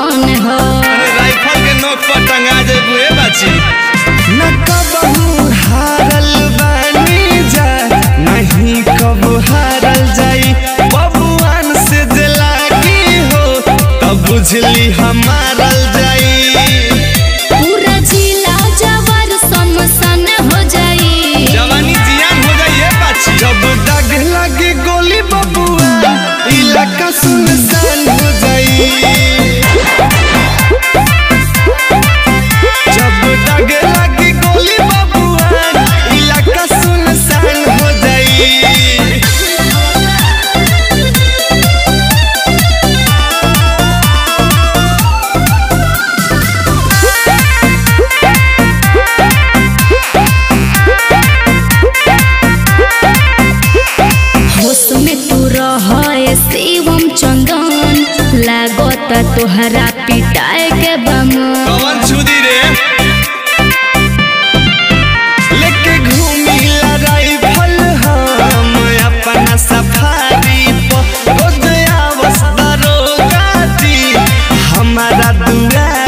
धन हो अरे राइफल के नोक पर टंगा जेबू ए बाची न कबहू हारल बानी जा नहीं कब हारल जाई बबुआन से दिलागी हो तब बुझली हमारल जाई पूरा जिला जवर समसन हो जाई जवानी जियान हो जाई ए बाची जब दाग लगे गोली बबुआ इलाका सुनसान हो जाई जब दाग लगे गोली बबुआ इलाका सुनसान हो जाई होश में तू रह शिवम चंदन लागत तोहरा पिटाए के बमन कवन छुदी रे लेके घूमी लड़ाई फल हम अपना सफारी पर रोज आवस दरोगाती हमारा दुआ